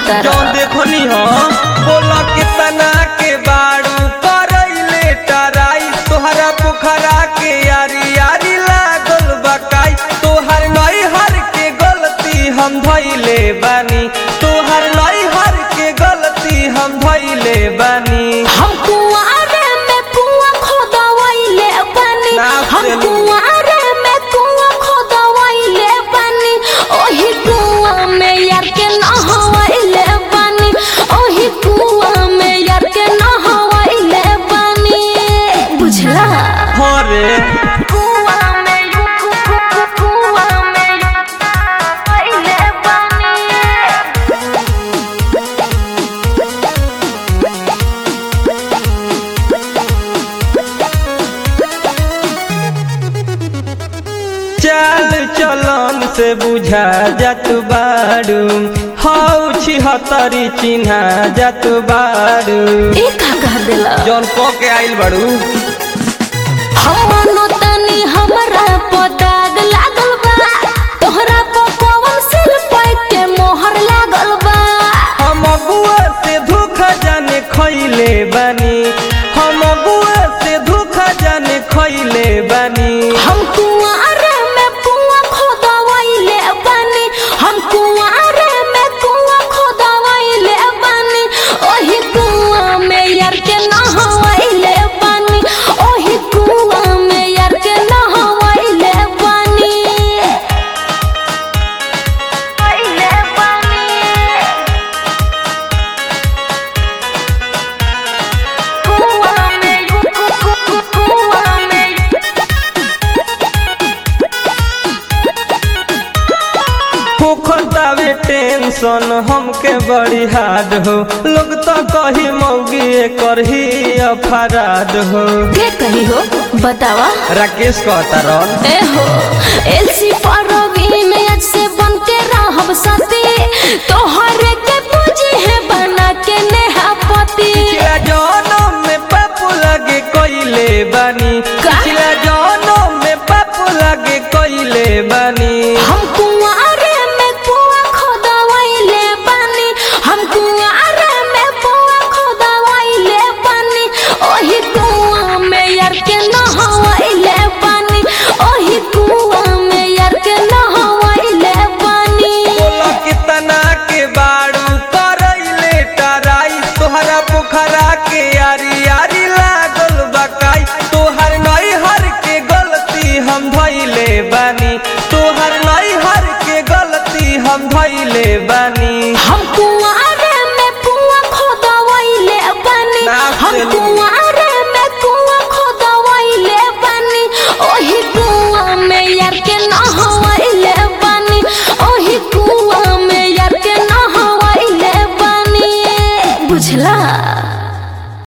कहता जौन देखनी हो बोला कितना के बाड़ू करैले टराई तोहरा पोखरा के यारी यारी लागल बकाई तोहर नई हर के गलती हम धैले बानी तोहर नई हर के गलती हम धैले बानी हम कुआरे में कुआं खोदवाइले बानी नाप हम से ली। कुआरे में कुआं खोदवाइले बानी ओही कुआं में यार के नहवाइले बानी ओही कुआं में यार के नहवाइले बानी बुझला हरे कुआं में कु- कु- कु- कुआं में नहवाइले बानी चाल चलन से बुझा जात बाड़ू हौ छिहत्तरी चिन्हा जात बाड़ू ए का कह देला जौन क के आइल बाड़ू हमनो तनी हमरा पदाग लागल बा तोहरा पर कौन सिर पे के मोहर लागल बा हम अगुआ से धोखा जाने खैले बानी हम अगुआ से धोखा जाने खैले बानी हम कुआरे में कुआं खोदवाइले बानी हम कुआरे में कुआं खोदवाइले बानी ओही कुआं में यार के नहवाइले बानी ओही कुआं में यार के नहवाइले बानी आइले बानी कुआं में कु- कु- कु- कुआं में होखतावे टेंशन हमके बड़ी हार्ड हो लोग तो कही मौगी करही अपराध हो के कही हो बतावा राकेश कहता रह ए हो